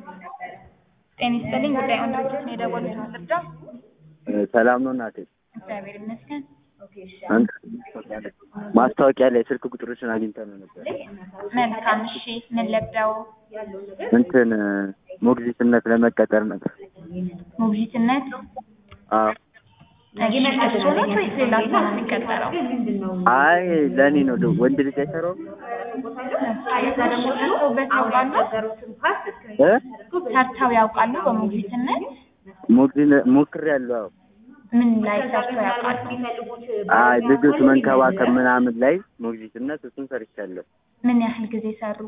ጤና ይስጥልኝ ጉዳዩን ድርጅት ነው የደወሉት ማስረጃ ሰላም ነው እናቴ። እግዚአብሔር ይመስገን አንተ ማስታወቂያ ላይ ስልክ ቁጥሮችን አግኝተን ነበር። መልካም እሺ ምን ለብደው እንትን ሞግዚትነት ለመቀጠር ነበር። ሞግዚትነት አዎ። እሺ እሱ ነው ወይስ ሌላ ሰው ነው የሚቀጠረው አይ ለእኔ ነው ደ- ወንድ ልጅ አይሰራውም ሰርተውበት ያውቃሉ እ ሰርተው ያውቃሉ በሞግዚትነት ሞግዚት ሞክሬያለሁ። አዎ። ምን ላይ ሰርተው ያውቃሉ አይ ልጆች መንከባከብ ምናምን ላይ ሞግዚትነት እሱን ሰርቻለሁ። ምን ያህል ጊዜ ሰሩ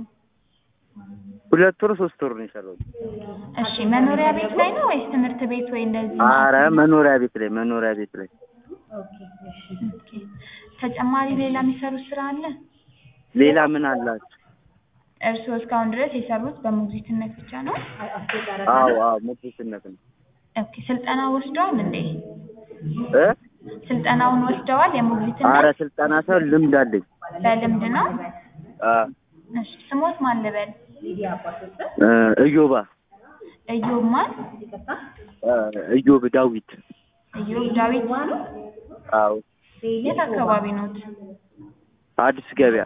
ሁለት ወር ሶስት ወር ነው የሰራሁት። እሺ መኖሪያ ቤት ላይ ነው ወይስ ትምህርት ቤት ወይ እንደዚህ አረ መኖሪያ ቤት ላይ መኖሪያ ቤት ላይ ኦኬ። ተጨማሪ ሌላ የሚሰሩት ስራ አለ ሌላ ምን አላችሁ? እርስዎ እስካሁን ድረስ የሰሩት በሞግዚትነት ብቻ ነው አዎ አዎ ሞግዚትነት ነው ኦኬ ስልጠና ወስደዋል እንዴ እ ስልጠናውን ወስደዋል የሞግዚትነት አረ ስልጠና ሰው ልምድ አለኝ። በልምድ ነው አ እሺ ስሞት ማን ልበል እ እዮባ እዮብ ማን እ እዮብ ዳዊት እዮብ ዳዊት አዎ የት አካባቢ ኖት አዲስ ገበያ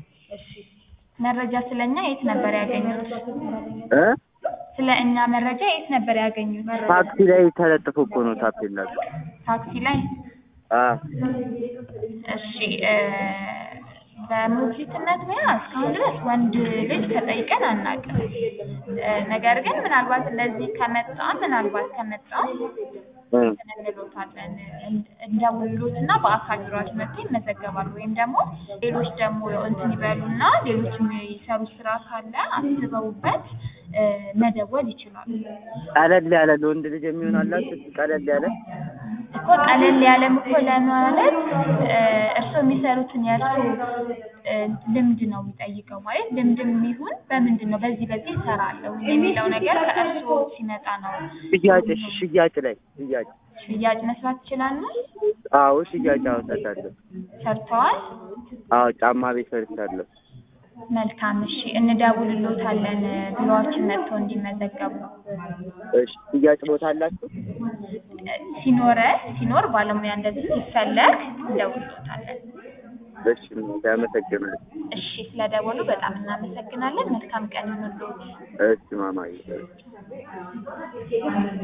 መረጃ ስለኛ የት ነበር ያገኙት እ ስለ እኛ መረጃ የት ነበር ያገኙት ታክሲ ላይ ተለጥፎ እኮ ነው ታፔላችሁ። ታክሲ ላይ አ እሺ እ በሞግዚትነት ሙያ እስካሁን ድረስ ወንድ ልጅ ተጠይቀን አናውቅም። እ ነገር ግን ምናልባት እንደዚህ ከመጣ ምናልባት ከመጣ እ እንሎታለን እንደውሎት እና በአካል ቢሮአችን መጥተው ይመዘገባሉ። ወይም ደግሞ ሌሎች ደግሞ እንትን ይበሉና ሌሎች የሚሰሩት ስራ ካለ አስበውበት እ መደወል ይችላሉ። ቀለል ያለ ለወንድ ልጅ የሚሆን አላችሁ? ቀለል ያለ እኮ ቀለል ያለም እኮ ለማለት እ እርስዎ የሚሰሩትን የእርስዎ እ ልምድ ነው የሚጠይቀው። ማለት ልምድም ይሁን በምንድን ነው በዚህ በዚህ እሰራለሁ የሚለው ነገር ከእርስዎ ሲመጣ ነው። ሽያጭ እሺ፣ ሽያጭ ላይ ሽያጭ ሽያጭ መስራት ይችላሉ? አዎ ሽያጭ አወጣታለሁ። ሰርተዋል? አዎ ጫማ ቤት ሰርቻለሁ። መልካም እሺ፣ እንደውልሎታለን ቢሮአችን መጥተው እንዲመዘገቡ። እሺ ሽያጭ ቦታ አላችሁ? ሲኖረ ሲኖር ባለሙያ እንደዚህ ሲፈለግ እንደውልሎታለን። እሺ አመሰግናለሁ። እሺ ስለደወሉ በጣም እናመሰግናለን። መልካም ቀን ይሁንልዎት። እሺ ማማዬ